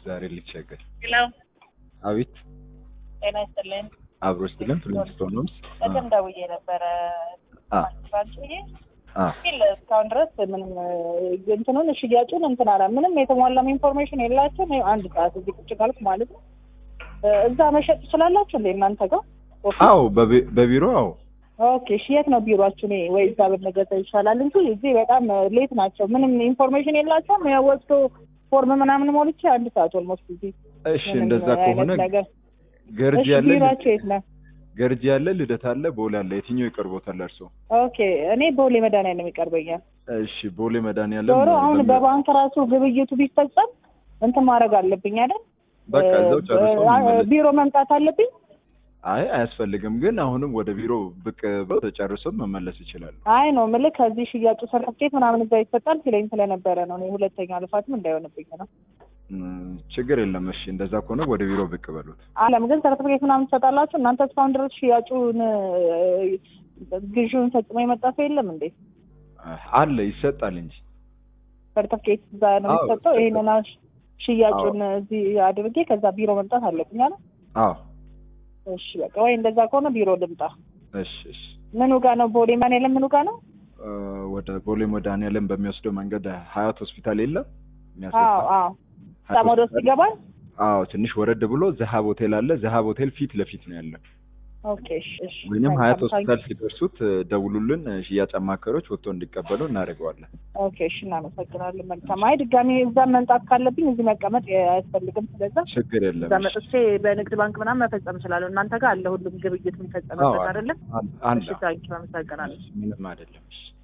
ዛሬ ልቸገር። ሄሎ አቤት ጤና ይስጥልኝ። አብሮ ስትልን ፍሊንስቶን ነው። ቅድም ደውዬ ነበረ አ ባንክ ብዬ አ ግን እስካሁን ድረስ ምንም እንትኑን ሽያጩን እንትን አላ ምንም የተሟላም ኢንፎርሜሽን የላቸውም። ይኸው አንድ ሰዓት እዚህ ቁጭ ካልኩ ማለት ነው። እዛ መሸጥ ትችላላችሁ እንዴ እናንተ ጋር? ኦኬ አዎ በቢ- በቢሮ አዎ ኦኬ እሺ፣ የት ነው ቢሮአችሁ? እኔ ወይ እዛ ብንገዛ ይሻላል እንጂ እዚህ በጣም ሌት ናቸው። ምንም ኢንፎርሜሽን የላቸውም። ያው ወስዶ ፎርም ምናምን ሞልቼ አንድ ሰዓት ኦልሞስት እዚህ እሺ ምንም እንደዛ አይነት ከሆነ ነገር ገርጂ እሺ፣ ያለ ቢሮአችሁ የት ነው? ገርጂ ያለ ልደት አለ ቦሌ አለ የትኛው ይቀርቦታል እርሶ? ኦኬ እኔ ቦሌ መድኃኒዓለም ይቀርበኛል። እሺ ቦሌ መድኃኒዓለም ዞሮ አሁን በሚ- በባንክ ራሱ ግብይቱ ቢፈጸም እንትን ማድረግ አለብኝ አይደል? በቃ እዛው ጨርሶ አ- መመለስ ቢሮ መምጣት አለብኝ። አይ አያስፈልግም ግን አሁንም ወደ ቢሮ ብቅ ብለው ተጨርሶ መመለስ ይችላሉ። አይ ነው ምልክ ከዚህ ሽያጩ ሰርተፍኬት ምናምን እዛ ይሰጣል ሲለኝ ስለነበረ ነው። እኔ ሁለተኛ ልፋትም እንዳይሆንብኝ ነው። እም፣ ችግር የለም እሺ እንደዛ ከሆነ ወደ ቢሮ ብቅ በሉት። አለም ግን ሰርተፍኬት ምናምን ትሰጣላችሁ እናንተ እስካሁን ድረስ ሽያጩን እ፣ ግዢውን ፈጽሞ የመጣ ሰው የለም እንዴ? አለ ይሰጣል እንጂ ሰርተፍኬት እዛ ነው አዎ፣ የሚሰጠው። ይሰጣል። ይሄንን አሽ- ሽያጩን እዚህ አድርጌ ከዛ ቢሮ መምጣት አለብኝ አለ። አዎ እሺ በቃ ወይ እንደዛ ከሆነ ቢሮ ልምጣ። እሺ እሺ ምኑ ጋ ነው? ቦሌ መድኃኒዓለም ምኑ ጋ ነው? እ፣ ወደ ቦሌ መድኃኒዓለም በሚወስደው መንገድ ሀያት ሆስፒታል የለም አዎ የሚያስወጣ አዎ ሀያት ሳም ወደ ውስጥ ሆስፒታል? ይገባል። አዎ ትንሽ ወረድ ብሎ ዘሀብ ሆቴል አለ። ዘሀብ ሆቴል ፊት ለፊት ነው ያለው። ኦኬ እሺ እሺ ወይንም ሀያት መልካም፣ ሆስፒታል ታንኪ። ሲደርሱት እ፣ ደውሉልን። እ፣ ሽያጭ አማካሪዎች ወጥቶ እንዲቀበሉ እናደርገዋለን። ኦኬ እሺ እናመሰግናለን። መልካም። አይ ድጋሜ እዛ መምጣት ካለብኝ እዚህ መቀመጥ አያስፈልግም። ስለዛ ችግር የለም። እዛ እሺ። መጥቼ በንግድ ባንክ ምናምን መፈጸም እችላለሁ። እናንተ ጋር አለ ሁሉም ግብይት አዎ የሚፈጸምበት አለ አይደለም? አለ አለ። እሺ ታንኪ፣ አመሰግናለሁ። ምንም አይደለም። እሺ